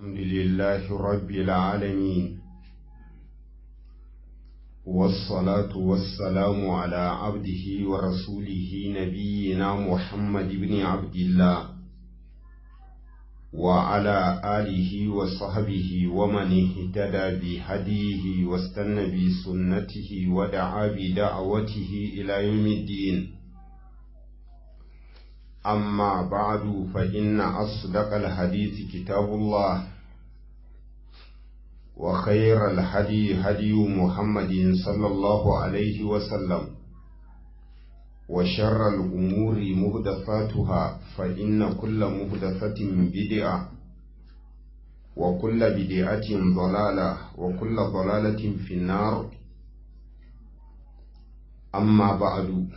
الحمد لله رب العالمين والصلاة والسلام على عبده ورسوله نبينا محمد بن عبد الله وعلى آله وصحبه ومن اهتدى بهديه واستنى بسنته ودعا بدعوته إلى يوم الدين أما بعد فإن أصدق الحديث كتاب الله وخير الهدي هدي محمد صلى الله عليه وسلم وشر الأمور مهدفاتها فإن كل مهدفة بدعة وكل بدعة ضلالة وكل ضلالة في النار أما بعد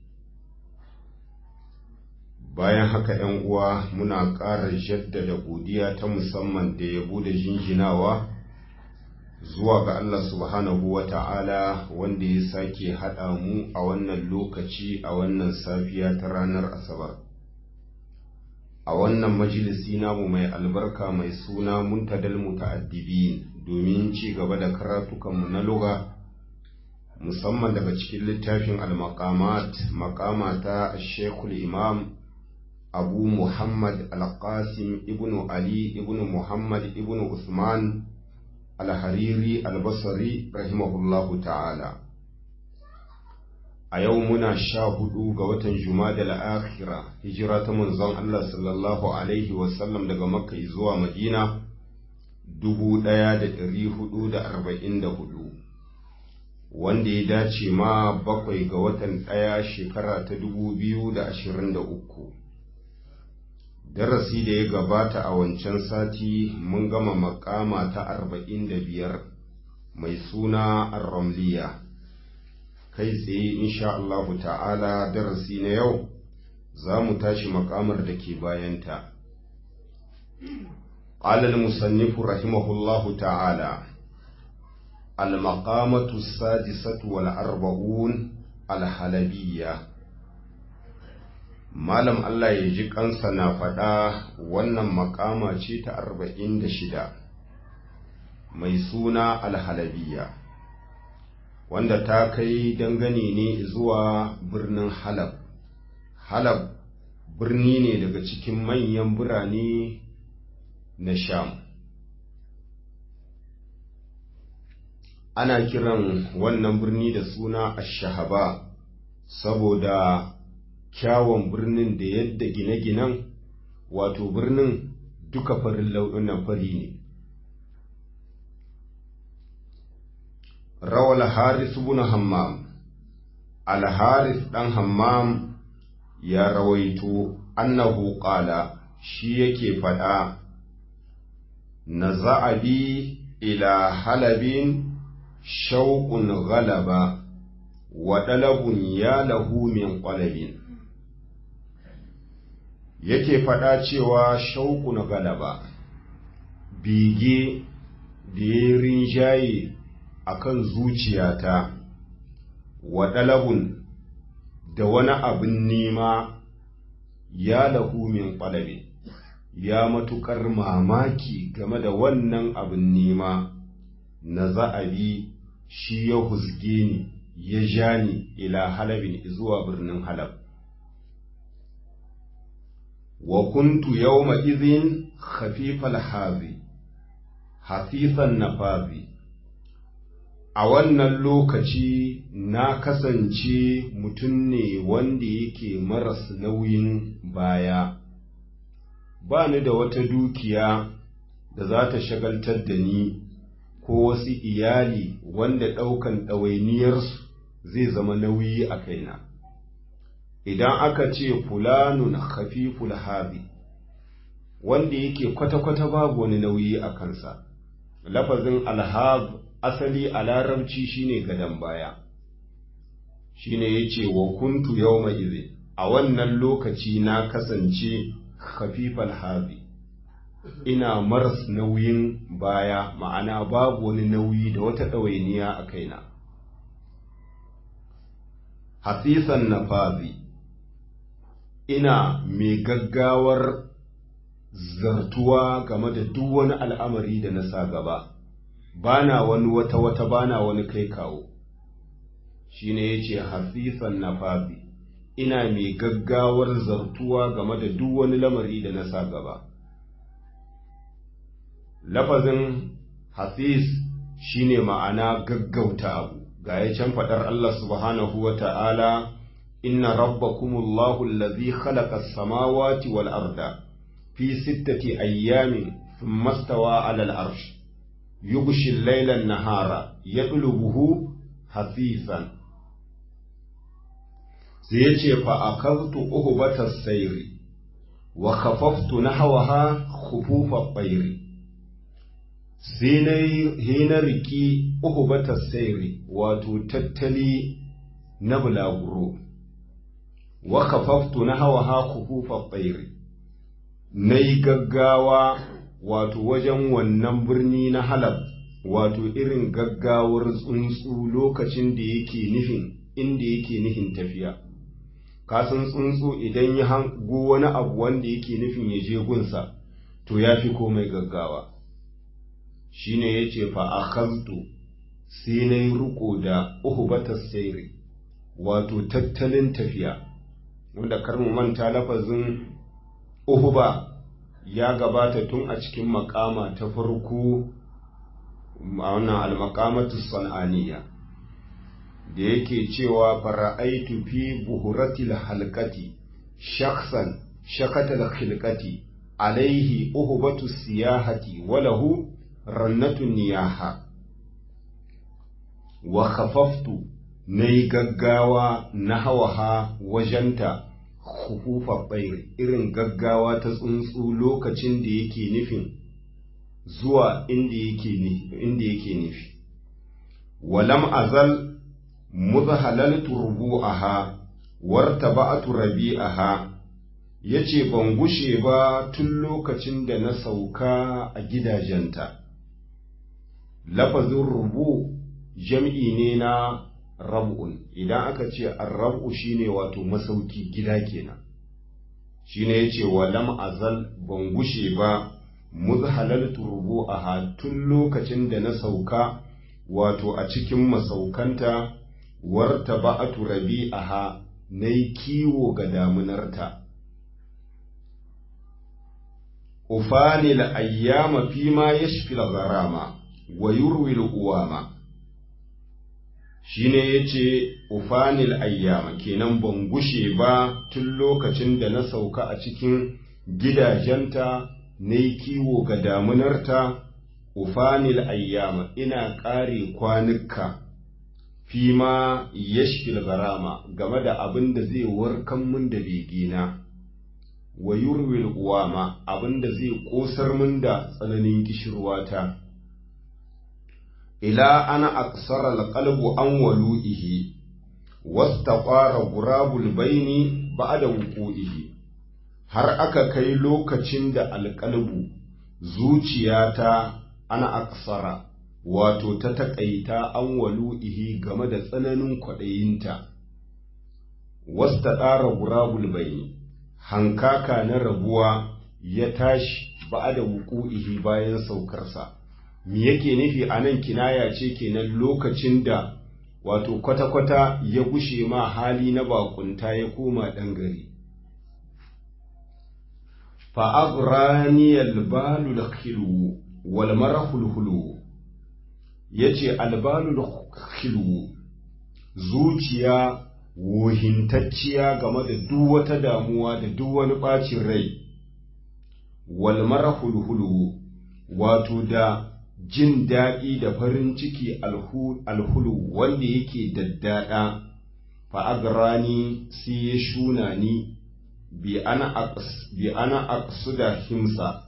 bayan haka ‘yan uwa muna ƙara jaddada godiya ta musamman da yabo da jinjinawa zuwa ga Allah subhanahu wa ta'ala wanda ya sake haɗa mu a wannan lokaci a wannan safiya ta ranar Asabar. A wannan majalisi namu mai albarka mai suna muntadal muta'addibin domin ci gaba da karatukanmu na luga musamman daga cikin littafin al-maqamat maqama ta Sheikhul Imam Abu Muhammad Al-Qasim ibn Ali ibn Muhammad ibn Usman Al-Hariri Al-Basri rahimahullahu ta'ala. A yau muna sha hudu ga watan Jumadal akhira hijira ta manzon Allah sallallahu Alaihi wasallam daga Makka zuwa Madina dubu ɗaya da ɗari hudu da arba'in da hudu. Wanda ya dace ma bakwai ga watan ɗaya shekara ta dubu biyu da ashirin da uku. darasi da ya gabata a wancan sati mun gama makama ta arba'in da biyar mai suna ar-ramliya kai tsaye insha Allah ta'ala darasi na yau za mu tashi makamar da ke bayanta قال المصنف رحمه الله تعالى المقامة السادسة والأربعون الحلبية Malam Allah ya ji kansa na faɗa wannan makama ce ta arba'in da shida mai suna alhalabiya wanda ta kai dangane ne zuwa birnin Halab. Halab birni ne daga cikin manyan birane na Sham. Ana kiran wannan birni da suna Ashahaba saboda kyawun birnin da yadda gine-ginen wato birnin duka farin laununan fari ne. Rawal Haris bin Hammam Al-Haris ɗan Hammam ya rawaito annahu qala shi yake faɗa na za'abi ila halabin shauƙun galaba wa ɗalabun ya lahu min ƙwalabin. yake faɗa cewa shauku na galaba bege da ya rinjaye a kan zuciyata wa ɗalabun da wani abin nema ya lahu min ƙwalabe ya matuƙar mamaki game da wannan abin nema na za'abi shi ya husge ni ya ja ni ila halabin zuwa birnin halab wa kuntu yawma idhin khafifal hazi hafifan nafazi a wannan lokaci na kasance mutum ne wanda yake maras nauyin baya ba ni da wata dukiya da za ta shagaltar da ni ko wasu iyali wanda ɗaukan ɗawainiyarsu zai zama nauyi a kaina. idan aka ce fulanun khafiful hazi wanda yake kwata-kwata babu wani nauyi a kansa lafazin alhab asali a larabci shine gadon baya shine yace wa kuntu yawma idhi a wannan lokaci na kasance khafifal hazi ina maras nauyin baya ma'ana babu wani nauyi da wata ɗawainiya a kaina hasisan nafazi ina mai gaggawar zartuwa game da duk wani al'amari da na sa gaba bana wani wata wata bana wani kai kawo shine yace hafifan nafafi ina mai gaggawar zartuwa game da duk wani lamari da na sa gaba lafazin hafiz shine ma'ana gaggauta abu ga ya can faɗar Allah subhanahu wa ta'ala inna rabbakumullahu allazi khalaqa as-samawati wal arda fi sittati ayyamin thumma stawa 'ala al-arsh yughshi al-layla an-nahara yatlubuhu hafifan sai yace fa akaltu uhbata sayri wa khafaftu nahwaha khufufa at-tayri sai na yi na riki uku bata sairi wato tattali na bulaguro wa kafaftu na hawa ha kufufa tsairi na yi gaggawa wato wajen wannan birni na halab wato irin gaggawar tsuntsu lokacin da yake nufin inda yake nufin tafiya kasan tsuntsu idan ya hango wani abu wanda yake nufin ya je gunsa to ya fi komai gaggawa shine ya ce fa'akantu sai na yi riko da uhubatar sairi wato tattalin tafiya wanda karmu manta lafazin uhuba ya gabata tun a cikin makama ta farko a wannan almakamatu san'aniya da yake cewa fara'aitu fi buhuratil halkati shaksan shakatal khilkati alaihi uhubatu siyahati walahu rannatun niyaha wa khafaftu na yi gaggawa na hawaha wajenta hufufa ɓairi irin gaggawa ta tsuntsu lokacin da yake nufin zuwa inda yake nufi walam azal muzhalaltu rubu'aha wartaba'tu rabi'aha yace ban gushe ba tun lokacin da na sauka a gidajenta lafazin rubu jam'i ne na rab'un idan aka ce arrab'u shine wato masauki gida kenan shine yace wa lam azal ban gushe ba muzhalaltu rubu'aha tun lokacin da na sauka wato a cikin masaukanta warta ba'atu rabi'aha nayi kiwo ga damunarta ufanil ayyama fima yashfil gharama wa yurwil uwama shine yace ufanil ayyama kenan ban gushe ba tun lokacin da na sauka a cikin gidajenta nayi kiwo ga damunarta ufanil ayyama ina ƙare kwanuka fima yashfil garama game da abin da zai warkan mun da begina wa yurwil uwama abin da zai ƙosar mun da tsananin kishirwata ila ana aksara alqalbu an walu'ihi wastaqara gurabul baini ba'da wuqu'ihi har aka kai lokacin da alqalbu zuciyata ana aksara wato ta taƙaita an walu'ihi game da tsananin kwaɗayinta wasta ɗara gurabul baini hankaka na rabuwa ya tashi ba da wuku'ihi bayan saukarsa me yake nufi a nan kinaya ce kenan lokacin da wato kwata-kwata ya gushe ma hali na bakunta ya koma ɗan gari fa'agraniyar balul khilu wal marahul hulu ya ce albalul khilu zuciya wohintacciya game da duk wata damuwa da duk wani ɓacin rai wal marahul hulu wato da jin daɗi da farin ciki alhulu wanda yake daddada fa'agrani sai ya shuna ni bi ana aqsu da himsa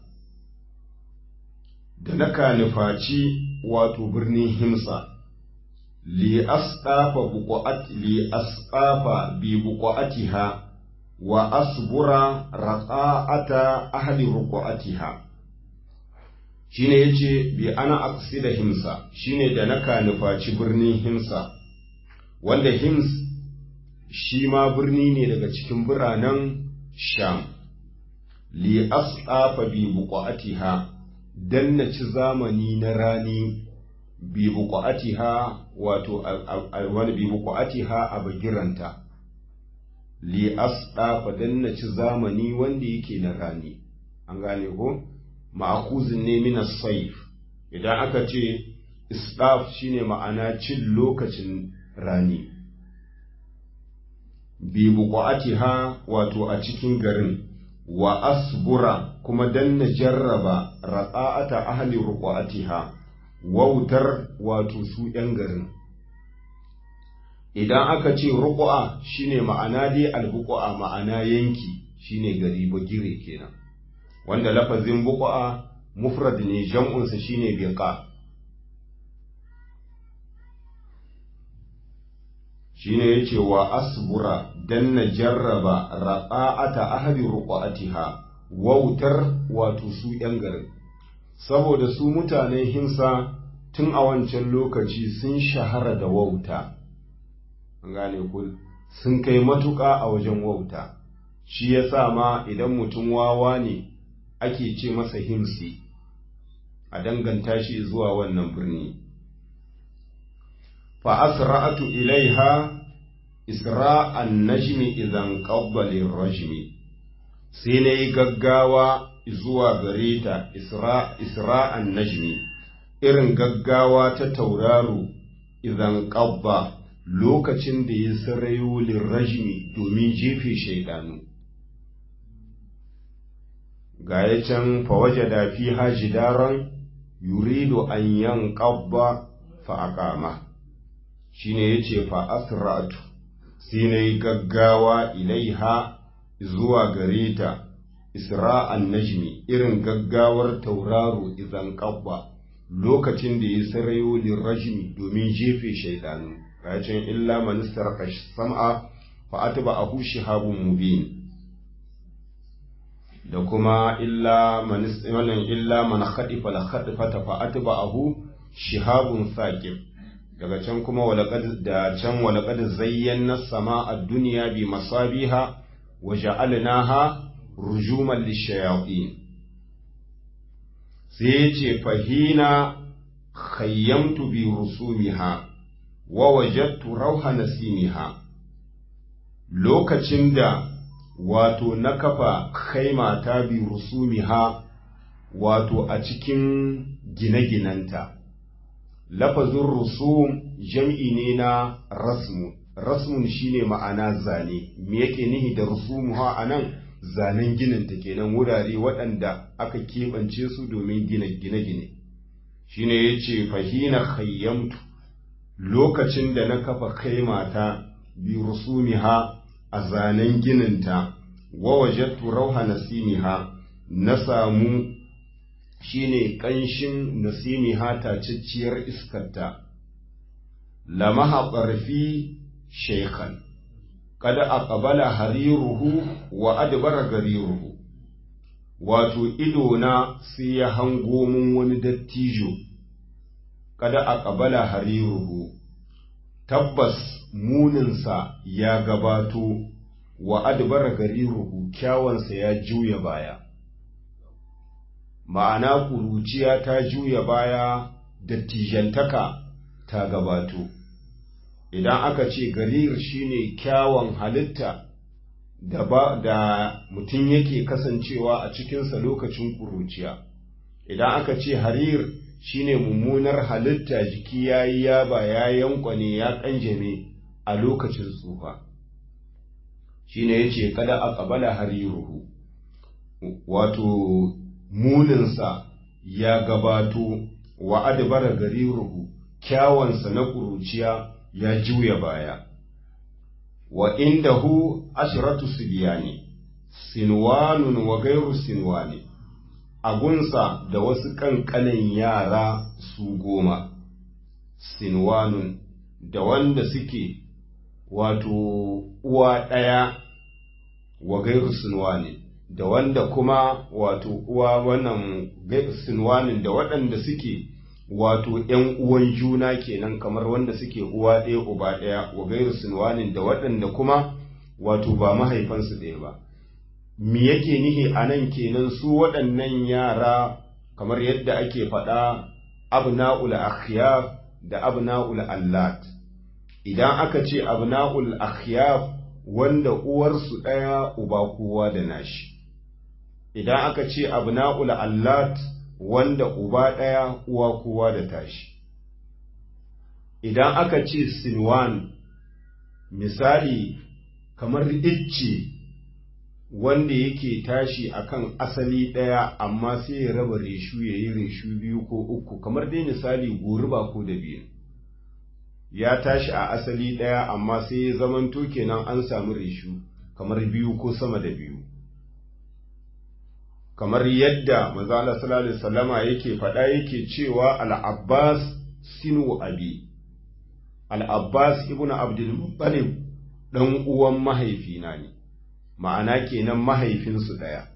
da na nufaci wato birnin himsa li asqafa buqat li asqafa bi buqatiha wa asbura raqa'ata ahli ruqatiha shine yace bi ana aqsida himsa shine da na nufaci birnin himsa wanda hims shi ma birni ne daga cikin biranen sham li asɗafa bi buƙa'atiha dan na ci zamani na rani bi buƙa'atiha wato wani bi buƙa'atiha a bagiranta li asɗafa dan na ci zamani wanda yake na rani an gane ko ma'akuzin ne min saif idan aka ce isɗaf shine ma'ana cin lokacin rani bi buƙa'atiha wato a cikin garin wa asbura kuma dan na jarraba raƙa'ata ahli ruqatiha wautar wato su ‘yan garin idan aka ce ruƙu'a shine ma'ana dai albuƙu'a ma'ana yanki shine gari bagire kenan wanda lafazin buƙu'a mufrad ne jam'unsa shine biqa shine yace wa asbura dan na jarraba raqa'ata ahli ruqatiha wautar wato su ‘yan garin saboda su mutanen himsa tun a wancan lokaci sun shahara da wauta gane ku sun kai matuƙa a wajen wauta shi ya sa ma idan mutum wawa ne ake ce masa himsi a danganta shi zuwa wannan birni fa asra'atu ilaiha isra'an najmi idan qabbalin rajmi sai na yi gaggawa zuwa gare ta isra'an najmi irin gaggawa ta tauraro idan ƙabba lokacin da ya sarayo lirrajmi domin jefe shaidanu ga ya can fawaje da fi haji daren yurido an yan ƙabba fa'aƙama shi ne ya ce fa'asratu sai na yi gaggawa ilaiha zuwa gare ta isra'an najmi irin gaggawar tauraro izan ƙabba lokacin da ya sarayo lirrajmi domin jefe shaidanu kacin illa manistar sam'a fa atba ahu shihabun mubin da kuma illa wannan illa man khadifa la khadifata fa atba ahu shihabun saqib daga can kuma walaqad da can walaqad zayyana sama'a ad-dunya bi masabiha wa ja'alnaha rujuman lishayatin sai ya ce fahina khayyamtu bi rusumiha wa wajadtu rauha nasimiha lokacin da wato na kafa kaimata bi rusumiha wato a cikin gine-ginanta lafazin rusum jam'i ne na rasmu rasmun shine ma'ana zane me yake nihi da rusumuha a nan zanen gininta kenan wurare waɗanda aka keɓance su domin gina gine-gine shine ya ce fahina khayyamtu lokacin da na kafa kaimata bi rusumiha a zanen gininta wa wajattu rauha nasimiha na samu shine ƙanshin nasimiha tacicciyar iskarta lamaha ƙarfi shaikhan kada aqbala hariruhu wa adbara gariruhu wato idona sai ya hango mun wani dattijo kada aqbala hariruhu tabbas muninsa ya gabato wa adbara gariruhu kyawansa ya juya baya ma'ana kuruciya ta juya baya dattijantaka ta gabato idan aka ce garir shine kyawun halitta da ba da mutum yake kasancewa a cikinsa lokacin kuruciya idan aka ce harir shine mummunar halitta jiki ya yi yaba ya yankwane ya kanjame a lokacin tsufa shine yace kada a ƙabala hariruhu wato muninsa ya gabato wa adbara gariruhu kyawansa na kuruciya ya juya baya wa indahu ashratu sibyani sinwanun wa gairu sinwani agunsa da wasu kankanin yara su goma sinwanun da wanda suke wato uwa ɗaya wa gairu sinwani da wanda kuma wato uwa wannan sinwanin da waɗanda suke wato ‘yan uwan juna kenan kamar wanda suke uwa ɗaya uba ɗaya wa gairu sinwanin da waɗanda kuma wato ba mahaifansu ɗaya ba me yake nihi a nan kenan su waɗannan yara kamar yadda ake faɗa abna'ul akhyaf da abna'ul allat idan aka ce abna'ul akhyaf wanda uwarsu ɗaya uba kowa da nashi idan aka ce abna'ul allat wanda uba ɗaya uwa kowa da tashi idan aka ce sinwan misali kamar icce wanda yake tashi akan asali ɗaya amma sai ya raba reshu ya yi reshu biyu ko uku kamar dai misali goruba ko da biyu ya tashi a asali ɗaya amma sai ya zamanto kenan an samu reshu kamar biyu ko sama da biyu kamar yadda mazala sallallahu salama yake faɗa yake cewa al'abbas sinu abi al'abbas ibn abdul muttalib ɗan uwan mahaifina ne ma'ana kenan mahaifinsu ɗaya.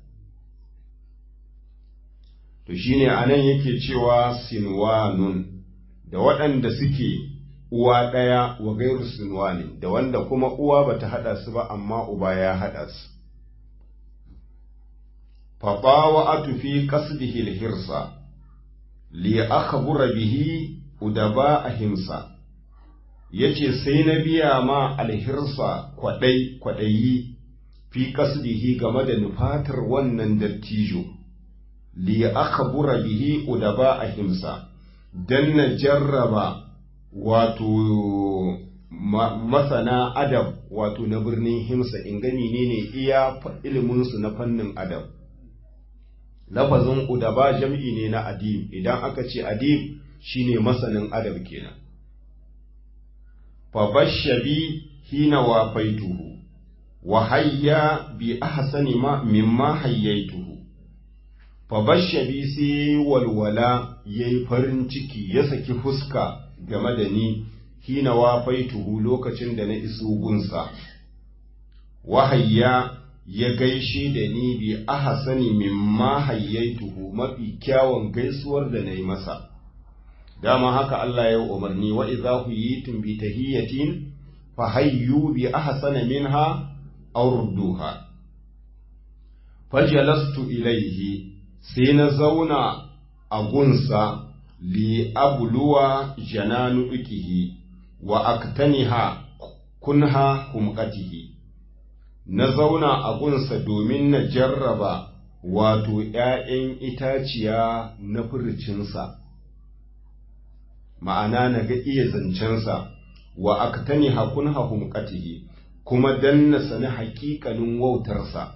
To shi ne a nan yake cewa sinwanun da waɗanda suke uwa ɗaya wa gairu sinwani da wanda kuma uwa ba ta haɗa su ba amma uba ya haɗa su. Faɓawa a tufi ƙasdihil hirsa, li aka bihi udaba a himsa, yace sai na biya ma alhirsa kwaɗai kwaɗayi fi kasdihi game da nufatar wannan dattijo li akhbura bihi udaba ahimsa dan na jarraba wato masana adab wato na birnin himsa in gani ne ne iya ilimin su na fannin adab lafazin udaba jam'i ne na adib idan aka ce adib shine masanin adab kenan fa bashabi hina wafaituhu wa hayya bi ahsani ma mimma hayyaituhu fa bashabi sai walwala yayi farin ciki ya saki fuska game da ni hina wafaituhu lokacin da na iso gunsa wa hayya ya gaishe da ni bi ahsani mimma hayyaituhu mafi kyawun gaisuwar da nayi masa dama haka Allah ya umarni wa idza huyitum bi tahiyatin fa hayyu bi ahsana minha aw rudduha fajalastu ilayhi sai na zauna a gunsa li abluwa jananu ikihi wa aktaniha kunha humqatihi na zauna a gunsa domin na jarraba wato ‘ya'yan itaciya na furcinsa, ma'ana na ga iya zancensa, wa aktani hakun humqatihi kuma dan na sani haƙiƙanin wautarsa.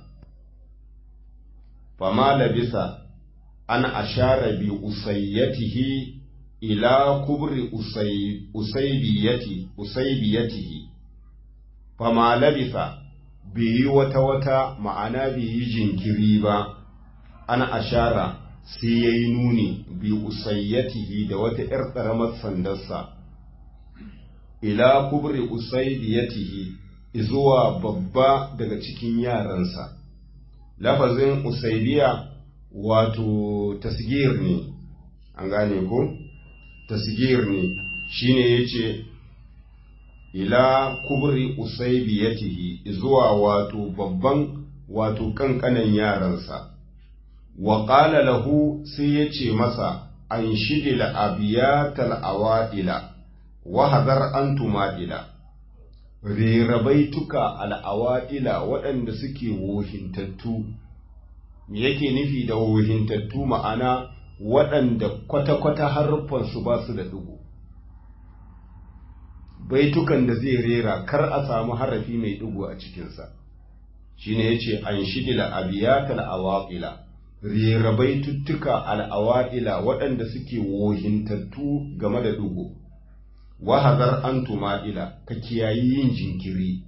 Fama labisa an ashara bi usayyatihi ila kubri usaybiyati usaybiyatihi fama labisa bai yi wata wata ma'ana bai yi jinkiri ba an ashara sai ya yi nuni bi usayyatihi da wata ‘yar ƙaramar sandarsa ila kubri usaybiyatihi zuwa babba daga cikin yaransa lafazin usaybiya wato tasgir ne an gane ko tasgir ne shine yace ila kubri usaybiyatihi zuwa wato babban wato kankanan yaransa wa qala lahu sai yace masa an shidil abiyatal awadila wa hadar antumadila rerabaituka al'awadila waɗanda suke wohintattu me yake nufi da wohintattu ma'ana waɗanda kwata-kwata harfansu ba su da ɗigo baitukan da zai rera kar a samu harafi mai ɗigo a cikinsa shi ne ya ce an shidila abiyatal awaƙila rera baituttuka al'awaƙila waɗanda suke wohintattu game da ɗigo wahazar an tuma'ila ka kiyayi yin jinkiri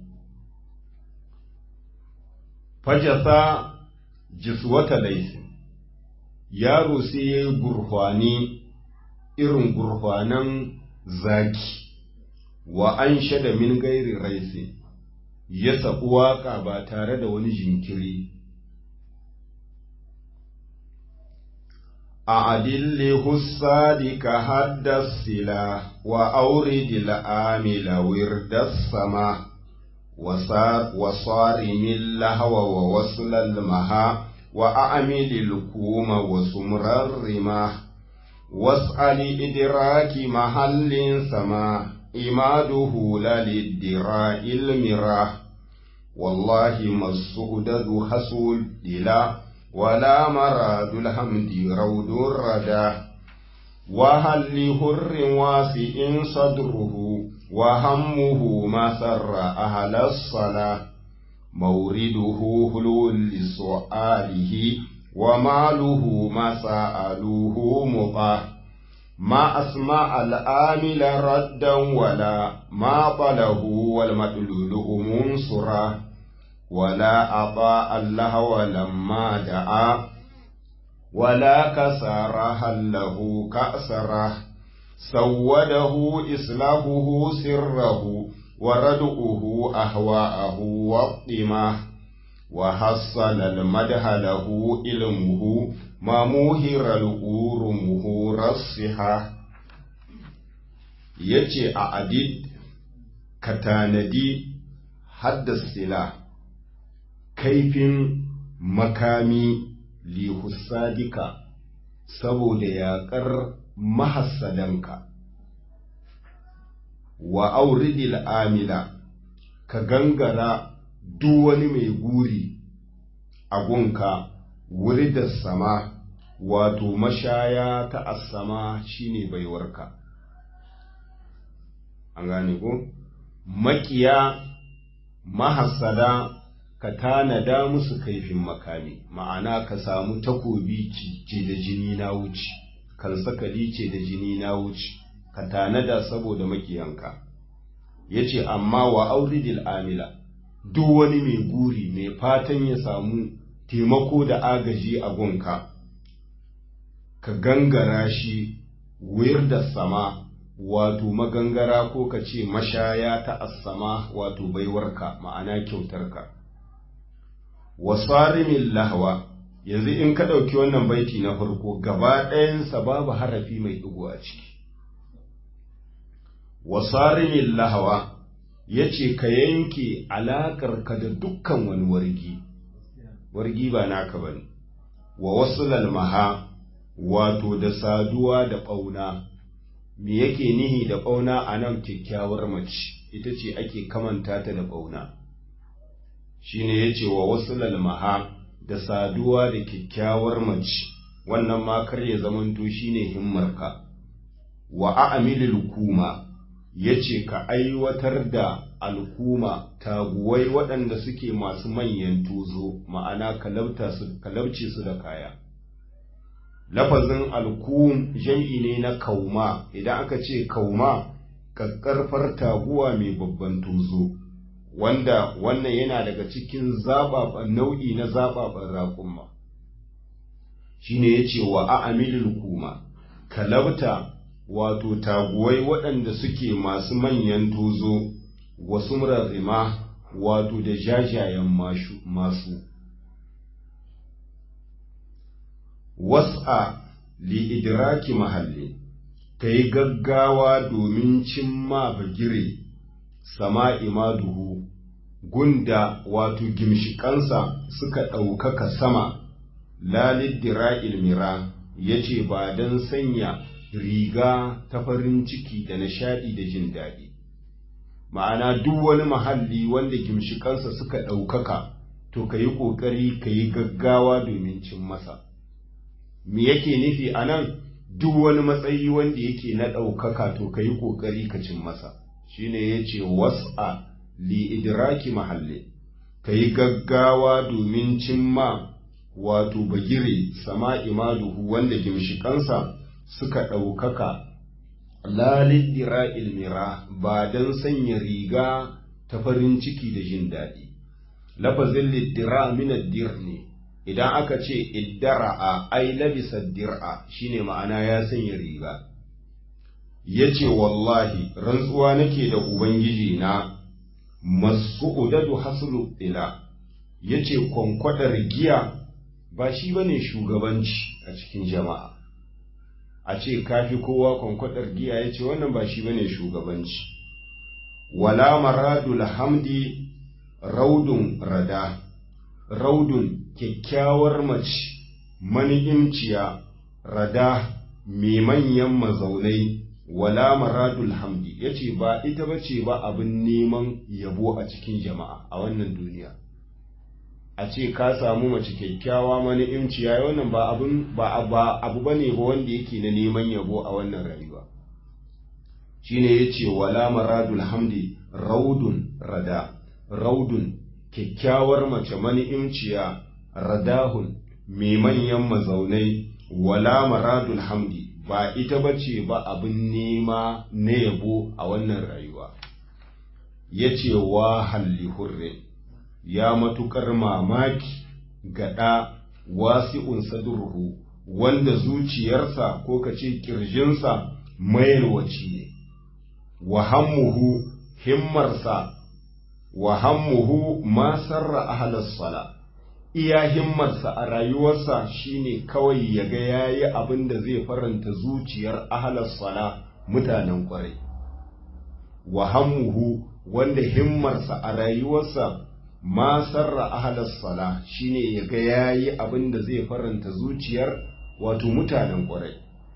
fajasa jiswata laisin yaro sai ya yi gurfani irin gurfanan zaki wa an shada min gairi raisi ya saɓi waƙa ba tare da wani jinkiri a adilli hussadi ka haddasila wa auridi la'amila wirdassama وصارم اللهو ووصل المها وأعمل الكوم وسمر الرماه واسأل إدراك محل سما إماده لا للدراء المراه والله ما السؤدد حسول إلى ولا مراد الحمد رود الردى وهل لهر واسع صدره وهمه ما سر أهل الصلاة مورده هلو لسؤاله وماله ما سألوه مطاه ما أسمع الآمل ردا ولا ما طله والمدلول منصرا ولا أطاع الله لما دعا ولا كسرها له كأسره سوده إصلاحه سره وردؤه أهواءه واطماه وحصل المدح له علمه ما موهر الأور مهور الصحة yace a adid ka tanadi haddasila kaifin makami lihussadika saboda yaƙar mahassadanka wa auridil amila ka gangara duk wani mai guri a gunka wuri da sama wato mashaya ta asama shine baiwarka an gane ko makiya mahassada ka tanada musu kaifin makami ma'ana ka samu takobi ce da jini na wuce kan sakali ce da jini na wuce ka tanada saboda makiyanka ya ce amma wa auridil amila duk wani mai guri mai fatan ya samu taimako da agaji a gunka ka gangara shi wuyar da sama wato magangara ko ka ce mashaya ta assama wato baiwarka ma'ana kyautarka wasarimin lahwa yanzu in ka ɗauki wannan baiti na farko gaba ɗayansa babu harafi mai ɗigo a ciki wasarimin lahawa ya ce ka yanke alaƙarka da dukkan wani wargi wargi ba naka ba ne wa wasu lalmaha wato da saduwa da ɓauna me yake nihi da ɓauna a nan kyakkyawar mace ita ce ake kamanta ta da ɓauna shi ne ya ce wa wasu lalmaha da saduwa da kyakkyawar mace wannan makar ya zamanto shi ne himmarka wa a'amilil kuma ya ce ka aiwatar da alkuma taguwai waɗanda suke masu manyan tozo ma'ana kalabce su da kaya lafazin alkum jam'i ne na kauma idan aka ce kauma ƙaƙƙarfar taguwa mai babban tozo wanda wannan yana daga cikin zaɓaɓen nau'i na zaɓaɓen raƙumma shine ya ce wa a'amilil kuma kalabta wato taguwai waɗanda suke masu manyan tozo wasu murarrima wato da jajayen masu was'a li idraki mahalli ka yi gaggawa domin cimma bagire sama imaduhu gunda wato gimshikansa suka ɗaukaka sama lalidira ilmira ya ce ba don sanya riga ta farin ciki da nishaɗi da jin daɗi ma'ana duk wani mahalli wanda gimshikansa suka ɗaukaka to ka yi ƙoƙari ka yi gaggawa domin cin masa me yake nufi a nan duk wani matsayi wanda yake na ɗaukaka to ka yi ƙoƙari ka cin masa shine ya ce was'a li idraki mahalli ka yi gaggawa domin cimma wato bagire sama imaduhu wanda gimshikansa suka ɗaukaka lalidira ilmira ba don sanya riga ta farin ciki da jin daɗi lafazin liddira minad ne idan aka ce iddara'a ai labisa dir'a shine ma'ana ya sanya riga yace wallahi rantsuwa nake da ubangiji na mas'udadu haslu ila yace kwankwadar giya ba shi bane shugabanci a cikin jama'a a ce kafi kowa kwankwadar giya yace wannan ba shi bane shugabanci wala maradul hamdi raudun rada raudun kyakkyawar mace mani'imciya rada mai manyan mazaunai wala maradul hamdi yace ba ita bace ba abin neman yabo a cikin jama'a a wannan duniya a ce ka samu mace kyakkyawa mani'imciya wannan ba abin ba ba abu bane ba wanda yake na neman yabo a wannan rayuwa shine yace wala maradul hamdi raudun rada raudun kyakkyawar mace mani'imciya radahun mai manyan mazaunai wala maradul hamdi ba ita bace ba abin nema na yabo a wannan rayuwa yace wa halli hurre ya matukar mamaki gaɗa wasi'un sadurhu wanda zuciyarsa ko kace kirjinsa mayarwaci ne wa hammuhu himmarsa wa hammuhu ma sarra ahlas sala iya himmarsa a rayuwarsa shine kawai ya ga yayi abin da zai faranta zuciyar ahlas sala mutanen kwarai wa hammuhu wanda himmarsa a rayuwarsa ma sarra ahlas sala shine ya ga yayi abin da zai faranta zuciyar wato mutanen kwarai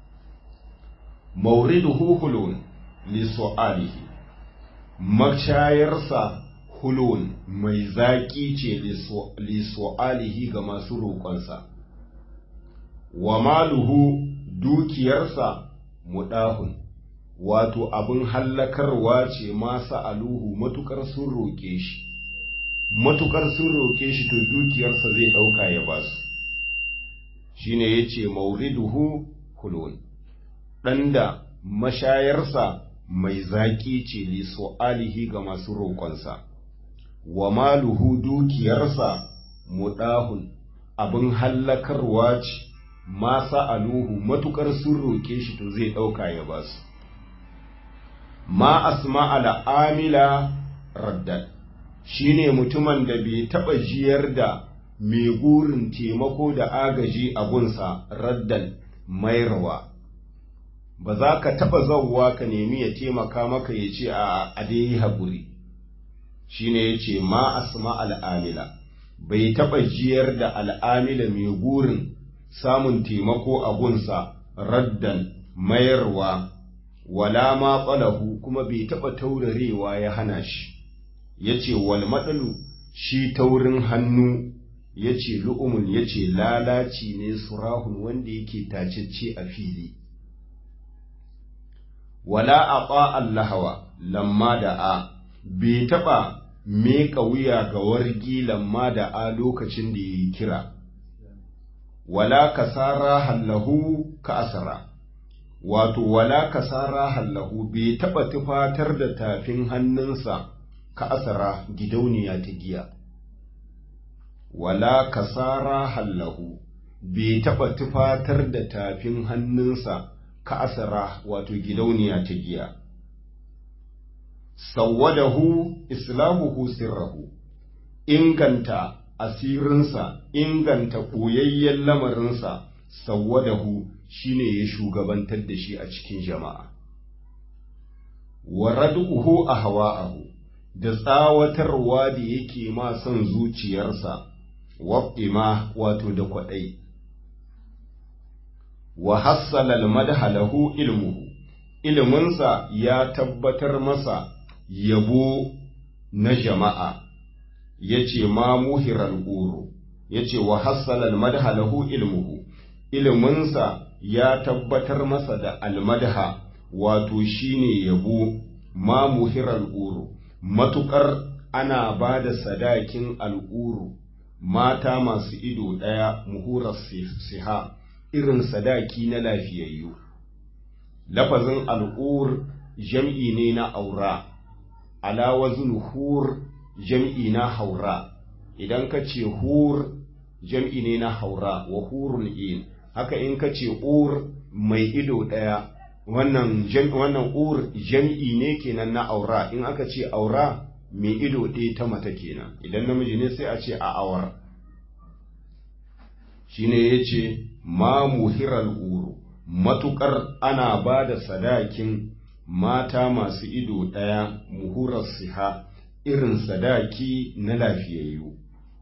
mauriduhu hulun li su'alihi mashayarsa hulun mai zaƙi ce lisu'alihi ga masu roƙonsa, wa maluhu dukiyarsa muɗahun, wato abin hallakarwa ce masu aluhu matuƙar sun roƙe shi, matuƙar sun roƙe shi to dukiyarsa zai ɗauka ya ba su, shi ne ya ce mauriduhu hulun, ɗan da mashayarsa mai zaƙi ce lisu'alihi ga masu roƙonsa. wa maluhu dukiyarsa muɗahun abin hallakarwa ce masa aluhu matuƙar sun roƙe shi to zai ɗauka ya ba su ma asma al'amila raddad shi ne mutumin da bai taɓa jiyar da mai gurin taimako da agaji a gunsa raddan mairwa ba za ka taɓa zauwa ka nemi ya taimaka maka ya ce a dai haƙuri shine yace ma asma al'amila bai taɓa jiyar da al'amila mai gurin samun taimako a gunsa raddan mayarwa wala ma ƙwalahu kuma bai taɓa taurarewa ya hana shi yace wal maɗalu shi taurin hannu yace lu'umun yace lalaci ne surahun wanda yake tacecce a fili wala aqa allahawa lamma da a bai taɓa meƙa wuya ga wargi lamma da a lokacin da ya yi kira, wala kasara hallahu ka asara, wato wala kasara hallahu bai taɓa tufatar da tafin hannunsa ka asara gidauniya ta giya. Wala kasara hallahu bai taɓa tufatar da tafin hannunsa ka asara wato gidauniya ta giya. sawwadahu islamuhu sirrahu inganta asirinsa inganta ɓoyayyen lamarinsa sawwadahu shine ya shugabantar da shi a cikin jama'a wa rad'uhu ahwa'ahu da tsawatarwa da yake ma son zuciyarsa waqima wato da kwadai wa hassala al-madha lahu ilmuhu ilminsa ya tabbatar masa yabo na jama'a ya ce ma muhirar ƙoro ya ce wa hassalal madha lahu ilmuhu iliminsa ya tabbatar masa da almadha wato shine yabo ma muhirar ƙoro matuƙar ana ba da sadakin al'uru mata masu ido ɗaya muhurar siha irin sadaki na lafiyayyu lafazin al'ur jam'i ne na aura ala wazin hur jam'i na haura idan ka ce hur jam'i ne na haura wa hurun in haka in ka ce ur mai ido ɗaya wannan wannan ur jam'i ne kenan na aura in aka ce aura mai ido ɗaya ta mata kenan idan namiji ne sai a ce a awar shine yace ma muhiral uru matukar ana ba da sadakin mata masu ido ɗaya muhurar siha irin sadaki na lafiyayyu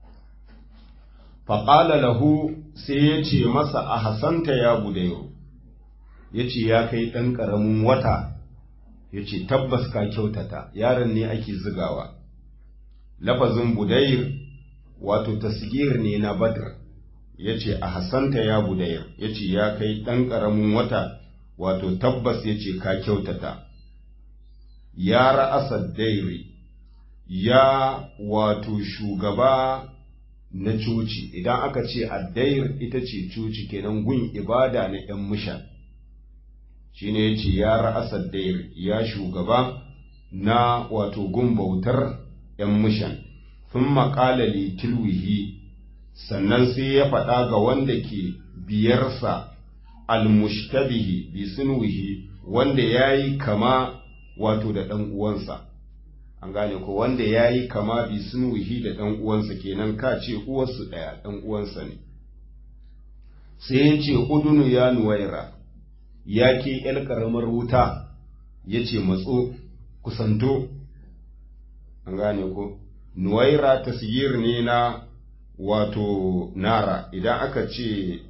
faƙala lahu sai ya ce masa a hasanta ya budairu ya ce ya kai ɗan ƙaramin wata ya ce tabbas ka kyautata yaron ne ake zigawa lafazin budair wato tasgir ne na badr ya ce a hasanta ya budair ya ce ya kai ɗan ƙaramin wata wato tabbas ya ce ka kyautata ya ra'asar dairi ya wato shugaba na coci idan aka ce addair ita ce coci kenan gun ibada na ‘yan musha shi ne ya ce ya ra'asar dair ya shugaba na wato gun bautar ‘yan mushan sun maƙala tilwihi sannan sai ya faɗa ga wanda ke biyarsa almushtabihi bi sunwihi wanda ya yi kama wato da ɗan uwansa an gane ko wanda ya yi kama bi sunwihi da ɗan uwansa kenan ka ce uwarsu ɗaya ɗan uwansa ne sai ya ce udunu ya nuwaira ya ke ƴar ƙaramar wuta ya ce matso kusanto an gane ko nuwaira tasgir ne na wato nara idan aka ce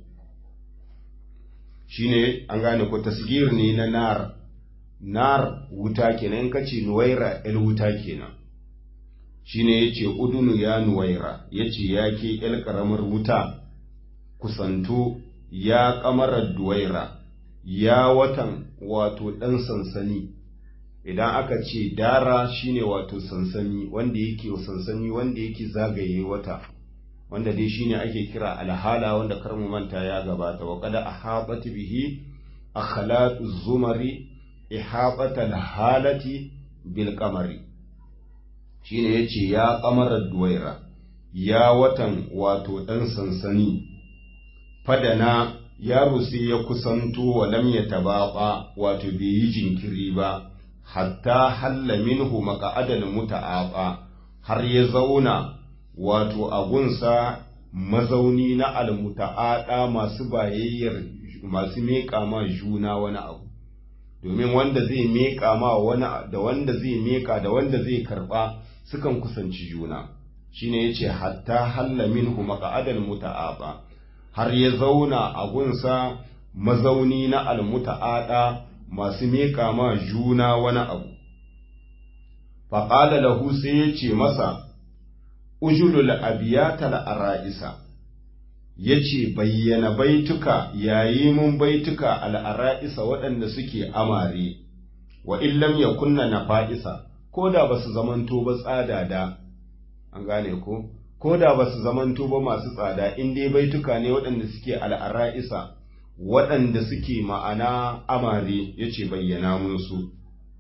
shine an gane ko tasgir ne na nar nar wuta kenan in kace nuwaira el wuta kenan shine yace udunu ya nuwaira yace yake el karamar wuta kusanto ya kamarar duwaira ya watan wato dan sansani idan aka ce dara shine wato sansani wanda yake sansani wanda yake zagaye wata wanda dai shine ake kira alhala wanda kar mu manta ya gabata wa qad ahabat bihi akhlaq zumari ihabata alhalati bil qamari shine yace ya qamarar duwaira ya watan wato dan sansani fadana yaro sai ya kusanto wa lam yatabaqa wato bai yi jinkiri ba hatta halla minhu maqa'adal muta'aqa har ya zauna wato agunsa mazauni na almuta'ada masu bayayyar masu meƙa ma juna wani abu domin wanda zai meƙa ma wani da wanda zai meƙa da wanda zai karɓa sukan kusanci juna shine yace hatta halla minhu maq'adal muta'aba har ya zauna a gunsa mazauni na almuta'ada masu meƙa ma juna wani abu faƙala lahu sai ya ce masa ujulul abiyatal ara'isa yace bayyana baituka yayi mun baituka al'ara'isa waɗanda suke amare wa illam yakunna nafa'isa ko da basu zamanto ba tsada da an gane ko ko da basu zamanto ba masu tsada in dai baituka ne waɗanda suke al'ara'isa waɗanda suke ma'ana amare yace bayyana mun su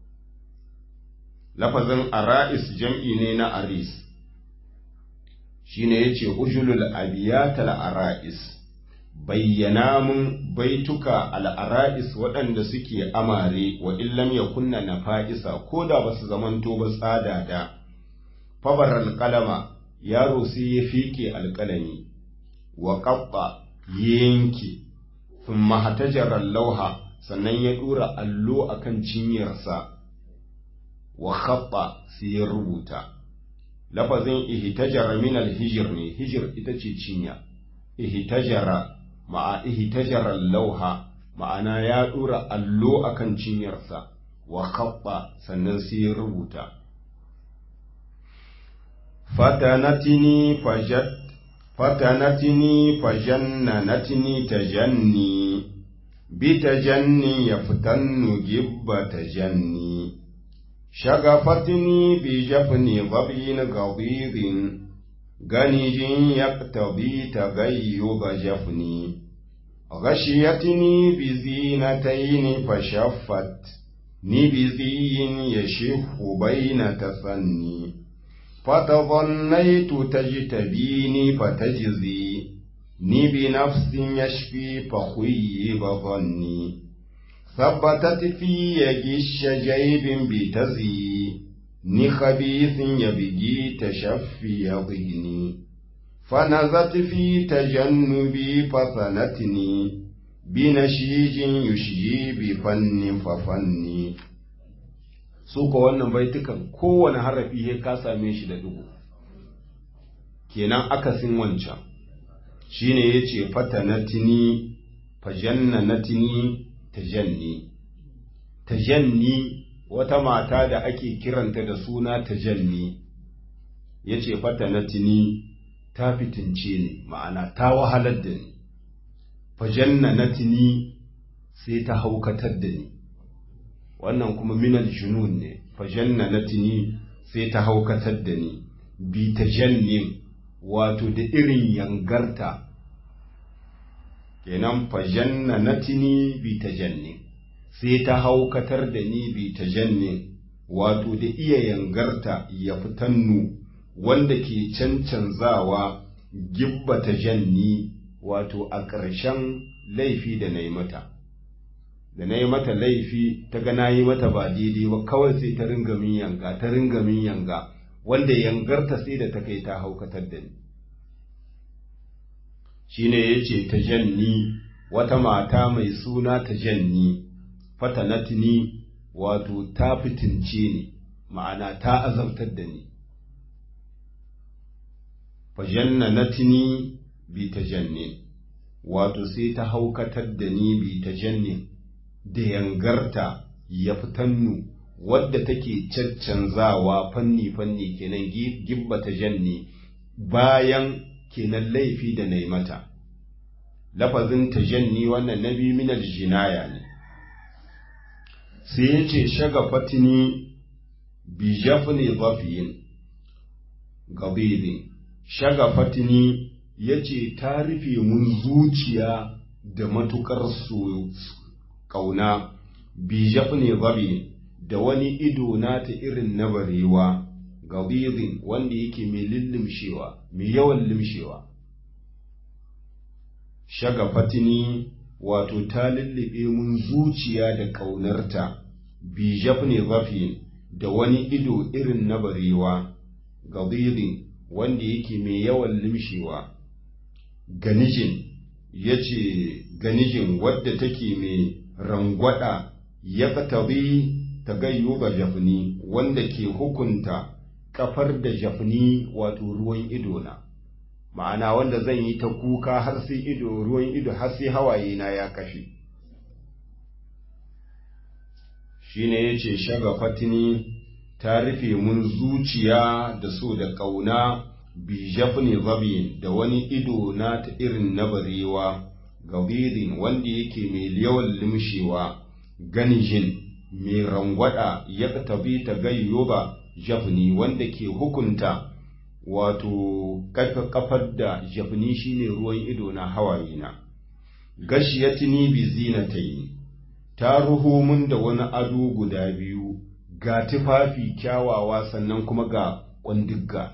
lafazin ara'is jam'i ne na aris shine yace ujulul abiyatal ara'is bayyana mun baituka al ara'is waɗanda suke amare wa illam yakunna nafa'isa ko da basu zamanto ba tsada da fabar alqalama yaro sai ya fike alqalami wa qatta yanki thumma hatajara lauha sannan ya dura allo akan cinyarsa wa khatta sai ya rubuta lafazin ihtajara min alhijr ne hijir ita ce cinya ihtajara ma'a ihtajara lauha ma'ana ya dura allo akan cinyarsa wa khatta sannan sai ya rubuta fatanatini fajat fatanatini fajannanatni tajanni bitajanni yaftannu gibba tajanni شغفتني بجفن ظبي غضيض غنج يقتضي تغيب جفني غشيتني بزينتين فشفت نبذي يشف بين تثني فتظنيت تجتبيني فتجزي ني بنفس يشفي فخيب ظني ثبتت في يجش جيب بتزي نخبيث يبجي تشفي ضهني فنزت في تجنبي فثنتني بنشيج يشجي بفن ففني su ko wannan baitukan kowane harafi ya ka same shi da dugu kenan akasin wancan shine yace fatanatini fajannanatini tajanni tajanni wata mata da ake kiranta da suna tajanni yace fatanatini ta fitince ni ma'ana ta wahalar da ni fajannanatini sai ta haukatar da ni wannan kuma minal junun ne fajannanatini sai ta haukatar da ni bi tajannin wato da irin yangarta kenan fajannanatini bi tajannin sai ta haukatar da ni bi tajannin wato da iya yangarta ya fitannu wanda ke cancanzawa gibba tajanni wato a ƙarshen laifi da na yi mata da na yi mata laifi ta ga na yi mata ba daidai ba kawai sai ta ringa min yanga ta ringa min yanga wanda yangarta sai da ta kai ta haukatar da ni shine yace ta janni wata mata mai suna ta janni fatanatni wato ta fitince ni ma'ana ta azabtar da ni fajannanatni bi tajannin wato sai ta haukatar da ni bi tajannin da yangarta ya fitannu wadda take caccanzawa fanni-fanni kenan gibba tajanni bayan kenan laifi da na mata lafazin tajanni wannan nabi minal jinaya ne sai ya ce shagafatini bi jafni zafiyin gabidin shagafatini ya ce ta rufe mun zuciya da matuƙar so ƙauna bi jafni zabi da wani ido na ta irin na barewa gabidin wanda yake mai lillimshewa mai yawan limshewa shagafatini wato ta lullube mun zuciya da ƙaunarta bi jafni zafi da wani ido irin na barewa gabidin wanda yake mai yawan limshewa ganijin ya ce ganijin wadda take mai rangwada ya katabi ta gayyo ga jafni wanda ke hukunta kafar da jafni wato ruwan idona ma'ana wanda zan yi ta kuka har sai ido ruwan ido har sai hawaye na ya kashe shine yace shaga fatini ta rufe mun zuciya da so da ƙauna bi jafni zabi da wani ido na ta irin na barewa gabirin wanda yake mai yawan limshewa ganijin mai rangwada ya tabi ta gayyoba jafni wanda ke hukunta wato kafar da jafni shine ruwan ido na hawaye na gashiyatini bi zinatayn ta ruho mun da wani ado guda biyu ga tufafi kyawawa sannan kuma ga ƙwandigga.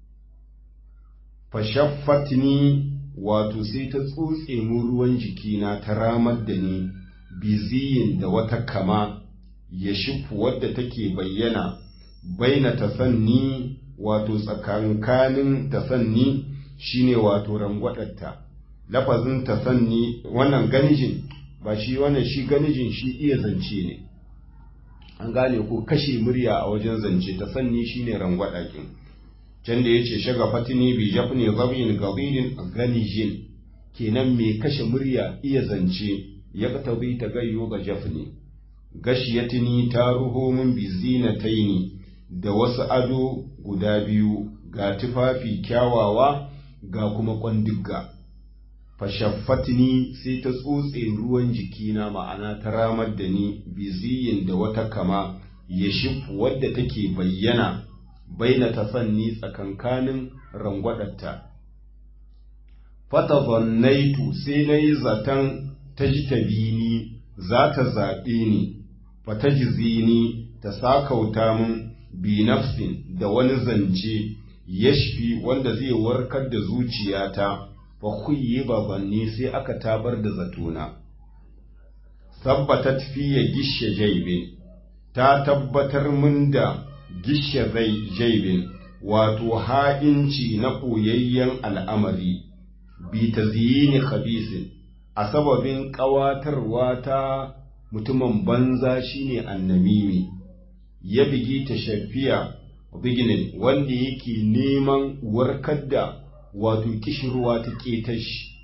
Fashaffatni wato sai ta tsotse mu ruwan jikina ta ramar da ni biziyin da wata kama ya shifu wadda take bayyana baina tasanni wato tsakankanin tasanni shine wato rangwadarta lafazin tasanni wannan ganijin ba shi wannan shi ganijin shi iya zance ne an gane ko kashe murya a wajen zance ta sanni shine rangwada kin can da yace shaga fatini bi jafni zabin gabidin ganijin kenan me kashe murya iya zance ya tabi ta gayyo ga jafni gashiyatini ta ruho min bi zinataini da wasu ado guda biyu ga tufafi kyawawa ga kuma kwandigga fashaffatni sai ta tsotse ruwan jikina ma'ana ta ramar da ni biziyin da wata kama ya shifu wadda take bayyana baina tafanni tsakankanin rangwadarta fata zannaitu sai na yi zaton ta ji ta ni za ta zaɓe ni fata ni ta sakauta min bi nafsin da wani zance yashfi wanda zai warkar da zuciyata fa khuyyi babanni sai aka tabar da zatona tabbatat fiye gishe jaibin ta tabbatar min da gishe jaibin wato ha'inci na koyayyen al'amari bi ta ziyini khabisin a sababin ƙawatarwa ta mutumin banza shine annamimi ya bigi ta shafiya biginin wanda yake neman warkar da wato kishirwa ta ƙetar shi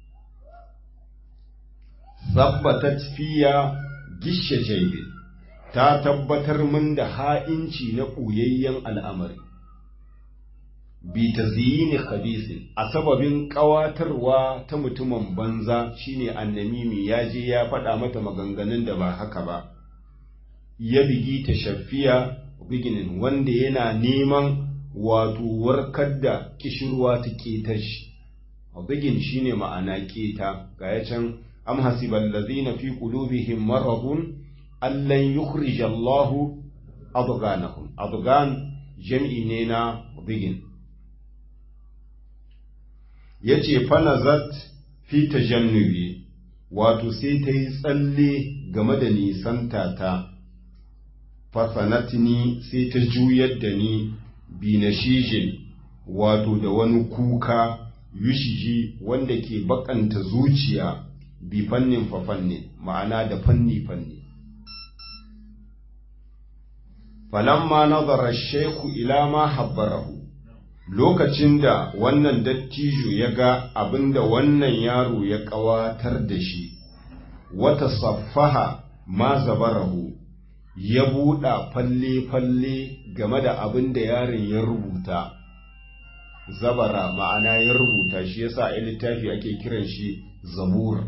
zabbatat fiya gishe jaibin ta tabbatar min da ha'inci na ɓuyayyen al'amari bi ta zini khabisin a sababin ƙawatarwa ta mutumin banza shine annamimi ya je ya faɗa mata maganganun da ba haka ba ya bigi ta shafiya biginin wanda yana neman wato warkar da kishirwa ta ketar shi bigin shine ma'ana keta ga ya can am hasibal ladzina fi qulubihim maradun allan yukhrij Allahu adghanahum adghan jam'i ne na bigin yace fanazat fi tajannubi wato sai ta yi tsalle game da nisanta ta fasanatni sai ta juyar da ni bi na shijin wato da wani kuka yushiji wanda ke bakanta zuciya bi fannin fa fannin ma'ana da fanni fanni falamma nazara sheku ila ma habbarahu lokacin da wannan dattijo ya ga abinda wannan yaro ya ƙawatar da shi wata saffaha ma zabarahu ya buɗa falle-falle game da abin da yaron ya rubuta zabara ma'ana ya rubuta shi yasa a littafi ake kiran shi zabur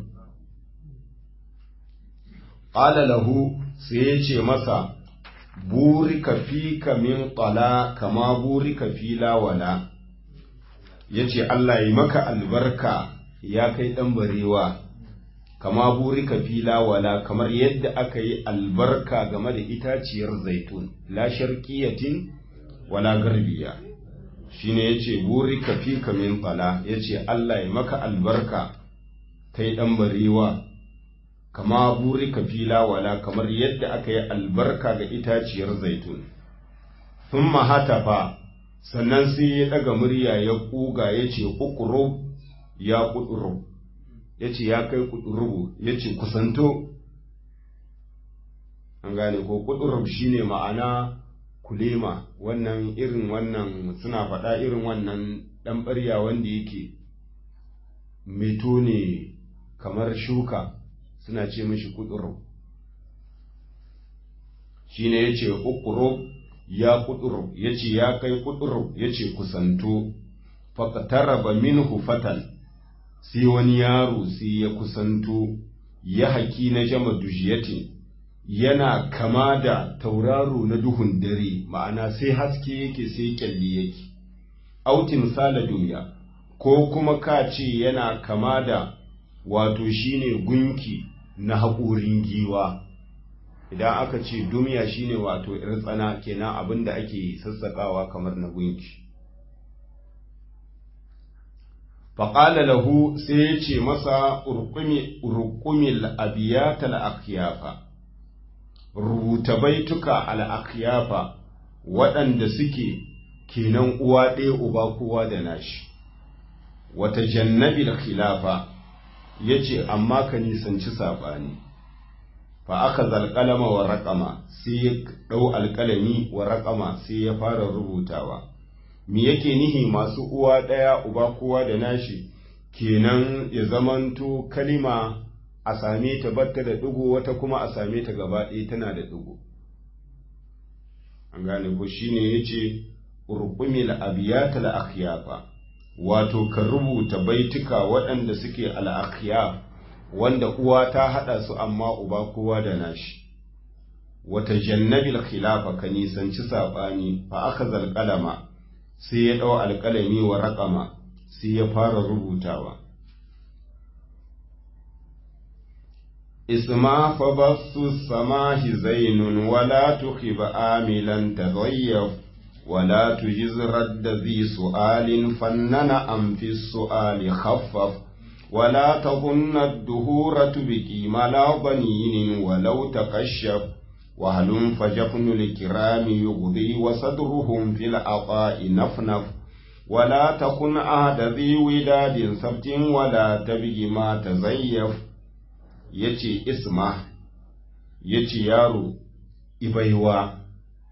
ƙala lahu sai ya ce masa burika fika min ƙala kama burika fi lawala ya ce Allah yi maka albarka ya kai ɗan barewa kama burika fi lawala kamar yadda aka yi albarka game da itaciyar zaitun la sharqiyatin wala garbiya shine yace burika fika min ƙala yace Allah ya maka albarka kai ɗan barewa kama burika fila wala kamar yadda aka yi albarka ga itaciyar zaitun sun hatafa sannan sai ya ɗaga murya ya ƙuga ya ce ƙuƙuro ya ƙuɗuro ya ce ya kai ƙuɗurubu ya ce kusanto an gane ko ƙuɗurub shine ma'ana kulema wannan irin wannan suna faɗa irin wannan ɗan ɓarya wanda yake meto ne kamar shuka suna ce mashi kuduro shi ne ya ce ukuro ya kuduro ya ce ya kai kuduro ya ce kusanto faƙataraba minhu fatal sai wani yaro sai ya kusanto ya haki na jama dujiyatin yana kama da tauraro na duhun dare ma'ana sai haske yake sai kyalli yake autin sala duniya ko kuma ka ce yana kama da wato shine gunki na haƙorin giwa idan aka ce dumiya shine wato ‘yar tsana kenan abin da ake sassaƙawa kamar na gunki faƙala lahu sai ya ce masa urkumil abiyatal akiyafa rubuta baituka al'akiyafa waɗanda suke kenan uwa ɗaya uba kowa da nashi wata jannabil khilafa ya ce amma ka nisanci saɓani fa aka zalƙalama wa raƙama sai ya ɗau alƙalami wa raƙama sai ya fara rubutawa me yake nihi masu uwa ɗaya uba kowa da nashi kenan ya zamanto kalima a same ta batta da ɗigo wata kuma a same ta gaba ɗaya tana da ɗigo an gane ko shine yace urqumil abiyatal akhyafa wato ka rubuta baituka waɗanda suke al'akiya wanda uwa ta haɗa su amma uba kowa da nashi wata jannabil khilafa ka nisanci saɓani fa aka zalƙalama sai ya ɗau alƙalami wa raƙama sai ya fara rubutawa isma fa basu samahi zainun wala tukhib amilan tadayyaf ولا تجز رد ذي سؤال فنن أم في السؤال خفف ولا تظن الدهور تبكي ملا ضنين ولو تكشف وهل فجفن الكرام يغضي وصدرهم في العطاء نفنف ولا تكن عهد ذي وداد سبت ولا تبغي ما تزيف يتي اسمه يتي يارو إبيوا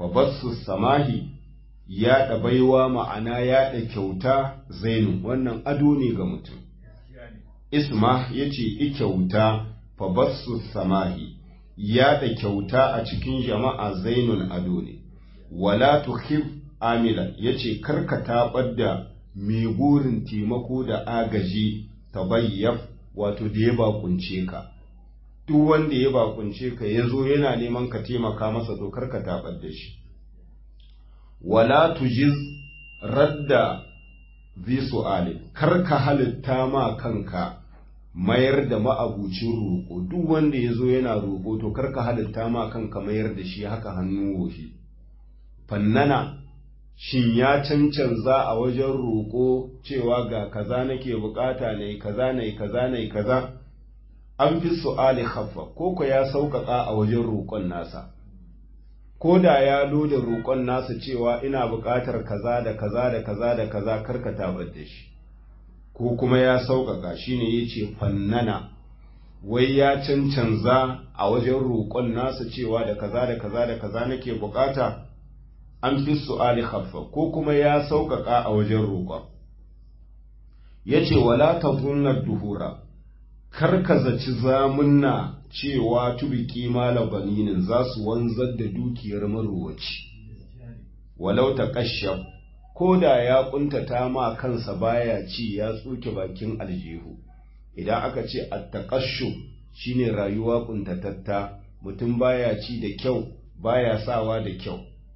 fabassu samahi yaɗa baiwa ma'ana yaɗa kyauta zainu wannan ado ne ga mutum isma ya ce i kyauta fabassu samahi yaɗa kyauta a cikin jama'a zainun ado ne wala tuhib amila ya ce karka taɓar da mai burin taimako da agaji ta bayyaf wato da ya bakunce ka duk wanda ya bakunce ka ya zo yana neman ka taimaka masa to karka taɓar da shi wala tujiz radda zi su'ali karka halitta ma kanka mayar da ma'abucin roƙo duk wanda ya zo yana roƙo to karka halitta ma kanka mayar da shi haka hannu wofi fannana shin ya cancanza a wajen roƙo cewa ga kaza nake bukata ne kaza ne kaza ne kaza an fi su'ali haffa ko ko ya sauƙaƙa a wajen roƙon nasa ko da ya loda roƙon nasa cewa ina buƙatar kaza da kaza da kaza da kaza karka tabar da shi ko kuma ya sauƙaƙa shine yace fannana wai ya cancanza a wajen roƙon nasa cewa da kaza da kaza da kaza nake buƙata an fi su'ali haffa ko kuma ya sauƙaƙa a wajen roƙon yace wala tazunna duhura kar ka zaci zamunna cewa tubiki mala baninin za su wanzar da dukiyar marowaci walau ta kashaf ko da ya kuntata ma kansa baya ci ya tsuke bakin aljihu idan aka ce attaqashu shine rayuwa kuntatatta mutum baya ci da kyau baya sawa da kyau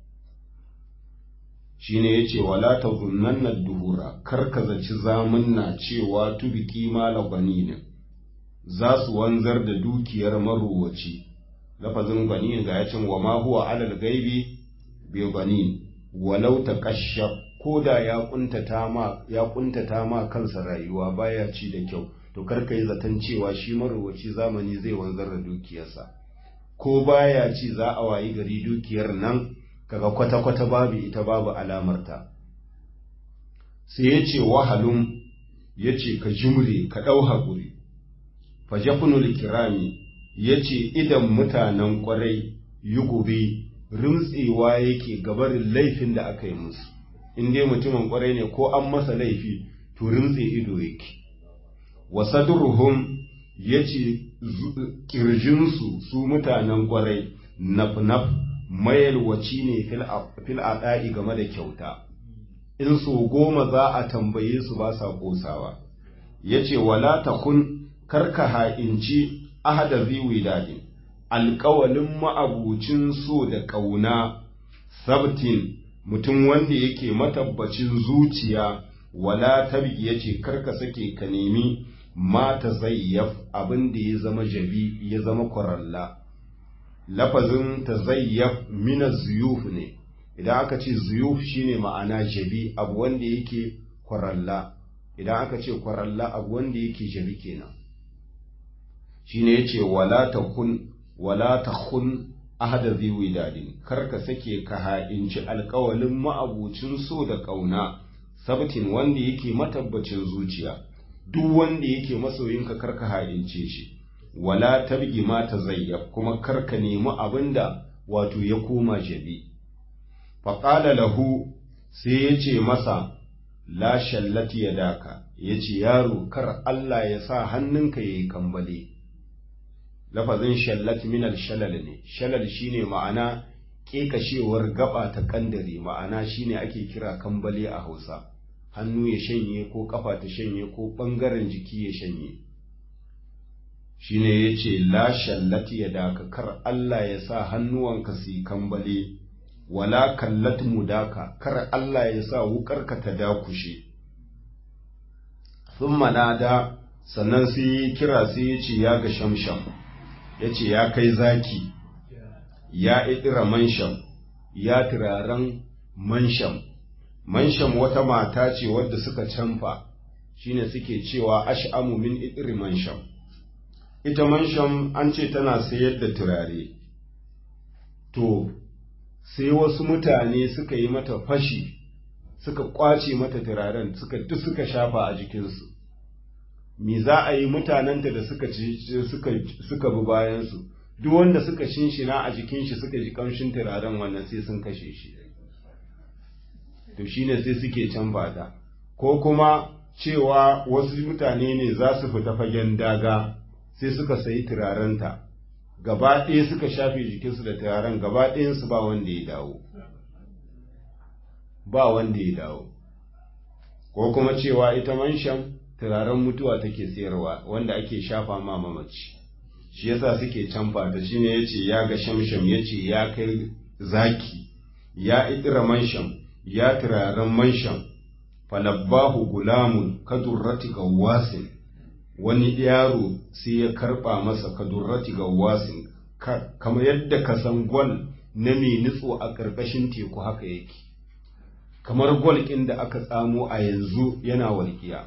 shine yace wala tazunnanna duhura kar ka zaci zamunna cewa tubiki mala baninin za su wanzar da dukiyar marowaci lafazin ganin ga yacin wa ma huwa alal gaibi bi ganin walau ta kashaf ko da ya kuntata ma ya kuntata ma kansa rayuwa baya ci da kyau to kar yi zaton cewa shi marowaci zamani zai wanzar da dukiyarsa ko baya ci za a wayi gari dukiyar nan kaga kwata kwata babu ita babu alamarta sai ya ce wahalun ya ce ka jimre ka ɗau haƙuri fajafunul kirami ya ce idan mutanen kwarai yi gobe rimtsewa yake gabarin laifin da aka yi musu in dai mutumin kwarai ne ko an masa laifi to rimtse ido yake wasadurhum ya ce ƙirjinsu su mutanen kwarai naf-naf mayalwaci ne fil aɗa'i game da kyauta in so goma za a tambaye su ba sa ƙosawa ya ce wala ta kun karka ha'inci ahada ziwi daɗin alƙawalin ma'abucin so da ƙauna sabtin mutum wanda yake matabbacin zuciya wala tabi ya ce karka sake ka nemi mata zayyaf abin da ya zama jabi ya zama kwaralla lafazin ta zayyaf mina zuyuf ne idan aka ce zuyuf shine ma'ana jabi abu wanda yake kwaralla idan aka ce kwaralla abu wanda yake jabi kenan shine yace wala takun wala takhun ahada zi widadin kar ka sake ka ha'inci alƙawalin ma'abucin so da ƙauna sabtin wanda yake matabbacin zuciya duk wanda yake masoyinka kar ka ha'ince shi wala tabgi ma tazayyab kuma kar ka nemi abinda wato ya koma jabi faqala lahu sai yace masa la shallati yadaka yace yaro kar Allah ya sa hannunka yayi kambale lafazin shallat minal shalal ne shalal shine ma'ana kekashewar gaba ta kandare ma'ana shine ake kira kambale a Hausa hannu ya shanye ko kafa ta shanye ko bangaren jiki ya shanye shine yace la shallat yadaka kar Allah ya sa hannuwanka su kambale wala kallat mudaka kar Allah ya sa wukarka ta dakushe thumma nada sannan sai kira sai ya ce ya ga shamsham ya ce ya kai zaki ya idira mansham ya turaren mansham mansham wata mata ce wadda suka canfa shine suke cewa ash'amu min idiri mansham ita mansham an ce tana sayar da turare to sai wasu mutane suka yi mata fashi suka kwace mata turaren suka duk suka shafa a jikinsu me za a yi mutanenta da suka ci suka suka bi bayansu duk wanda suka shinshina a jikin shi suka ji kamshin turaren wannan sai sun kashe shi to shine sai suke canfa ta ko kuma cewa wasu mutane ne za su fita fagen daga sai suka sayi turarenta gaba ɗaya suka shafe jikinsu da turaren gaba ɗayansu ba wanda ya dawo ba wanda ya dawo ko kuma cewa ita manshan turaren mutuwa take sayarwa wanda ake shafa ma mamaci shi yasa suke canfa ta shine yace ya ga shamsham yace ya kai zaki ya idira mansham ya turaren mansham falabbahu gulamun kadurrati gawasin wani yaro sai ya karba masa kadurrati gawasin kamar yadda ka san gwal na mai nutso a ƙarƙashin teku haka yake kamar gwal ɗin da aka tsamo a yanzu yana walƙiya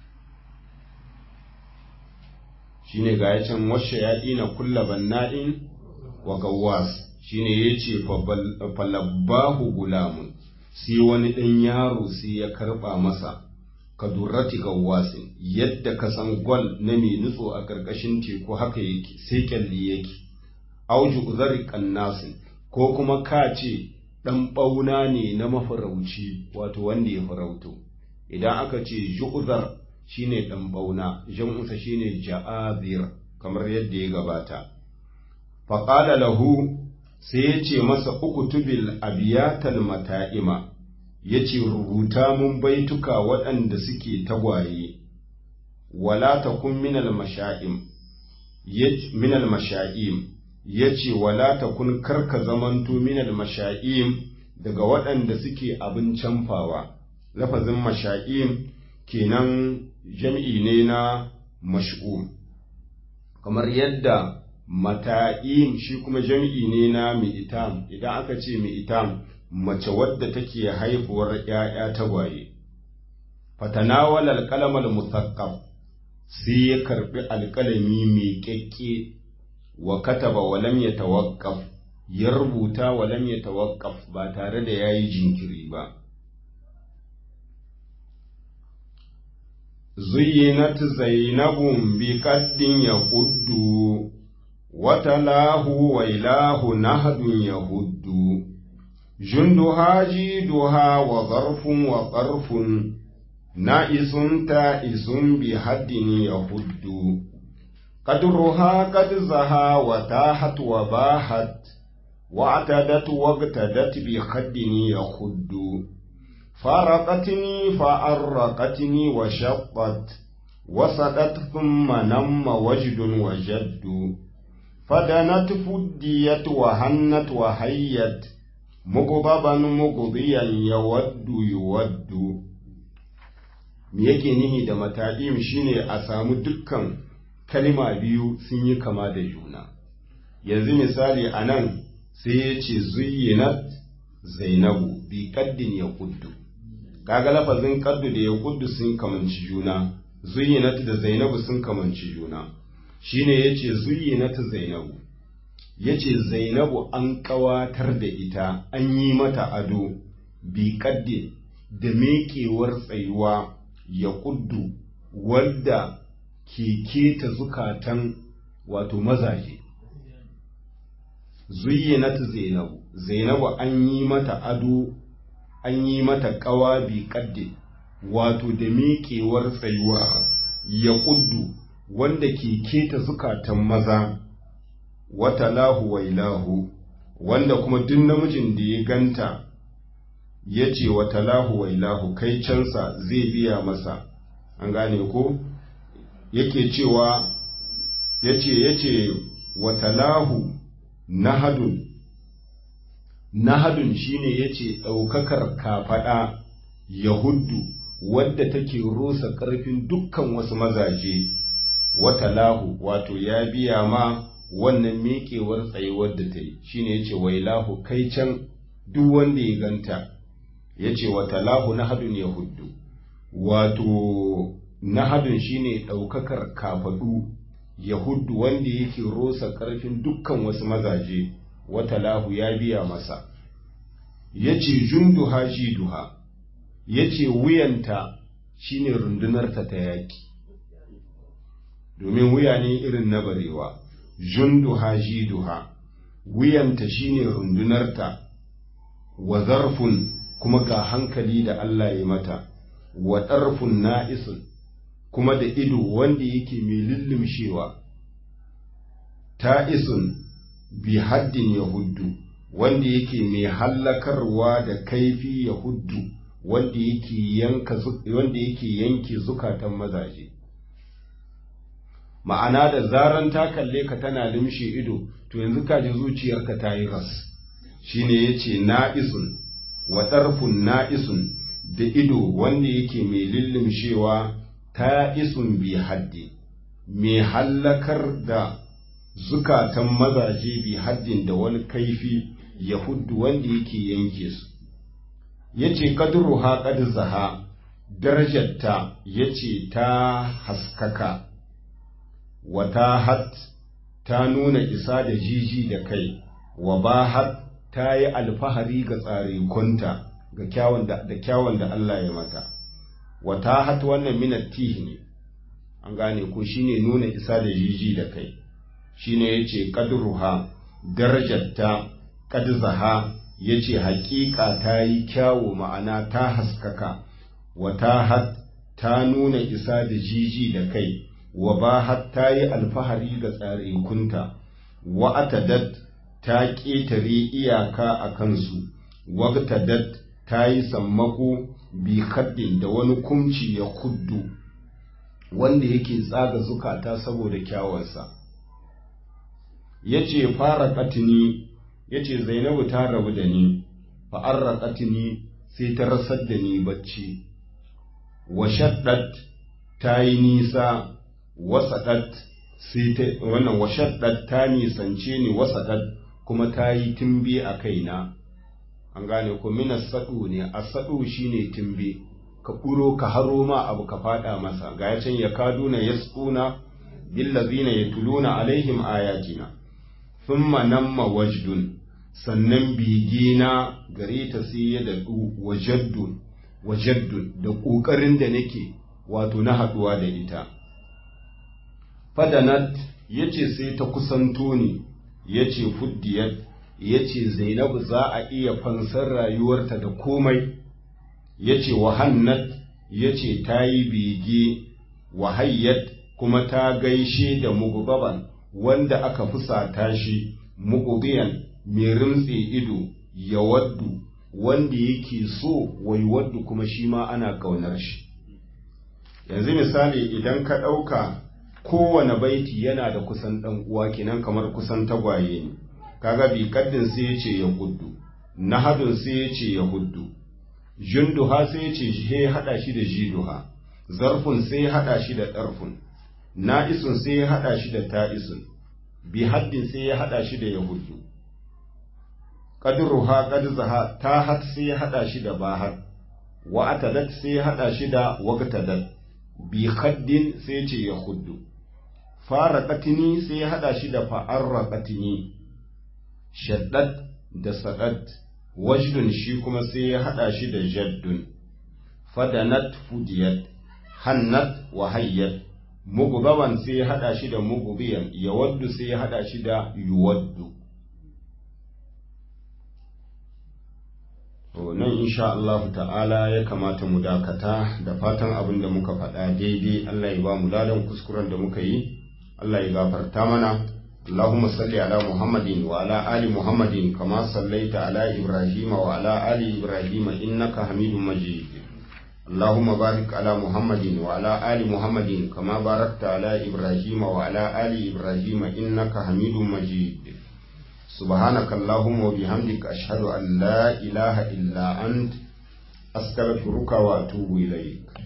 shine ga ya can washe ya ɗina kulla banna'in wa gawas shine ya ce falabbahu gulamun sai wani ɗan yaro sai ya karɓa masa ka durrati gawasin yadda ka san gwal na mai nutso a ƙarƙashin teku haka yake sai kyalli yake auju uzari kannasin ko kuma ka ce ɗan ɓauna ne na mafarauci wato wanda ya farauto idan aka ce ju'uzar shine ɗan ɓauna jam'usa shine ja'azir kamar yadda ya gabata faƙada lahu sai ya ce masa uktubil abiyatal mata'ima ya ce rubuta mun baituka waɗanda suke tagwaye wala takun minal masha'im minal masha'im ya ce wala takun karka zamanto minal masha'im daga waɗanda suke abin canfawa lafazin masha'im kenan jam'i ne na mash'um kamar yadda mata'im shi kuma jam'i ne na mi'itam idan aka ce mi'itam mace wadda take haifuwar ‘ya'ya tagwaye fatanawal alƙalamar musaqqaf sai ya karɓi alƙalami mai ƙyaƙƙe wa kataba walam ya tawaqqaf ya rubuta walam ya tawaqqaf ba tare da yayi jinkiri ba زينت زينب بقد يهد وتلاه ويلاه نهد يهد جندها جيدها وظرف وطرف نائس تائس بحد يهد قدرها قد زها وتاحت وباحت واعتدت واقتدت بخد يخد فارقتني فأرقتني وشقت وسدت ثم نم وجد وجد فدنت فديت وهنت وهيت مغضبا مغضيا يود يود me yake nihi da mata'im shine a samu dukkan kalima biyu sun yi kama da juna yanzu misali a nan sai ya ce zuyyinat zainabu bi kaddin ya kuddu kaga lafazin kaddu da ya kuddu sun kamanci juna zuyyinat da zainabu sun kamanci juna shine yace zuyyinat zainabu yace zainabu an kawatar da ita an yi mata ado bi kaddin da mekewar tsayuwa ya kuddu wadda ke keta zukatan wato mazaje zuyyinat zainabu zainabu an yi mata ado an yi mata ƙawa bi ƙadde wato da miƙewar tsayuwa ya ƙuddu wanda ke keta zukatan maza wata lahu wa ilahu wanda kuma duk namijin da ya ganta ya ce wata lahu wa ilahu kai cansa zai biya masa an gane ko yake cewa ya ce ya ce wata lahu nahadun nahadun shine yace ɗaukakar kafaɗa yahuddu wadda take rusa ƙarfin dukkan wasu mazaje wata lahu wato ya biya ma wannan miƙewar tsayuwar da ta yi shine yace wailahu kai can duk wanda ya ganta yace wata lahu nahadun yahuddu wato nahadun shine ɗaukakar kafaɗu yahuddu wanda yake rusa ƙarfin dukkan wasu mazaje wata lahu ya biya masa ya ce junduha jiduha ya ce wuyanta shine rundunarta ta yaƙi domin wuya ne irin na barewa junduha jiduha wuyanta shine rundunarta wa zarfun kuma ga hankali da Allah ya mata wa ɗarfun na'isun kuma da ido wanda yake mai lullumshewa ta'isun bi haddin yahuddu wanda yake mai hallakarwa da kaifi yahuddu wanda yake yanka wanda yake yanke zukatan mazaje ma'ana da zaran ta kalle ka tana limshe ido to yanzu ka ji zuciyarka ta yi ras shine yace na'isun wa ɗarfun na'isun da ido wanda yake mai lullumshewa ta isun bi haddi mai hallakar da zukatan mazaje bi haddin da wani kaifi yahuddu wanda yake yanke su yace kadruha qad zaha darajarta yace ta haskaka wata hat ta nuna isa da jiji da kai wa bahat ta yi alfahari ga tsarikunta ga kyawun da da kyawun da Allah ya mata wata hat wannan minat tih ne an gane ko shine nuna isa da jiji da kai shine yace qadruha darajarta qad zaha yace haƙiƙa ta yi kyawu ma'ana ta haskaka wata hat ta nuna isa da jiji da kai wa bahat ta yi alfahari ga tsarikunta wa atadat ta ƙetare iyaka a kansu wagtadat ta yi sammako bi kaddin da wani kumci ya kuddu wanda yake tsaga zukata saboda kyawansa ya ce fara katini ya ce zainabu ta rabu da ni fa'arra katini sai ta rasar da ni bacci wa shaddat ta yi nisa wasaɗat sai ta wannan wa shaddat ta nisance ni wasaɗat kuma ta yi timbe a kaina an gane ko mina sadu ne a sadu shine timbe ka kuro ka haro ma abu ka fada masa ga ya can ya kaduna yasquna billazina yatuluna alaihim ayatina thumma namma wajdun sannan bigina gare ta sai ya dadu wajaddun wajaddun da kokarin da nake wato na haduwa da ita fadanat yace sai ta kusanto ni yace fuddiyat yace Zainabu za a iya fansar rayuwarta da komai yace wahannat yace ta yi bege wahayyat kuma ta gaishe da mugubaban wanda aka fusata shi mugubiyan mai rimtse ido ya waddu wanda yake so wai waddu kuma shi ma ana ƙaunar shi yanzu misali idan ka ɗauka kowane baiti yana da kusan ɗan uwa kenan kamar kusan tagwaye ne kaga bi kaddin sai ya ce ya guddu nahadun sai ya ce ya huddu junduha sai ya ce he hada shi da jiduha zarfun sai ya hada shi da ɗarfun na'isun sai ya hada shi da ta'isun bi haddin sai ya hada shi da yahuddu qadruha qadzaha ta hat sai ya hada shi da bahat wa atadat sai ya hada shi da waqtadat bi haddin sai ya ce yahuddu fara katini sai ya hada shi da fa'arra katini shaddat da sadat wajdun shi kuma sai ya hada shi da jaddun fadanat fudiyat hannat wa hayyat mugubaban sai ya hada shi da mugubiyan yawaddu sai ya hada shi da yuwaddu to nan insha Allah ta'ala ya kamata mu dakata da fatan abin da muka faɗa daidai Allah ya ba mu ladan kuskuren da muka yi Allah ya gafarta mana اللهم صل على محمد وعلى آل محمد كما صليت على إبراهيم وعلى آل إبراهيم إنك حميد مجيد اللهم بارك على محمد وعلى آل محمد كما باركت على إبراهيم وعلى آل إبراهيم إنك حميد مجيد سبحانك اللهم وبحمدك أشهد أن لا إله إلا أنت أستغفرك وأتوب إليك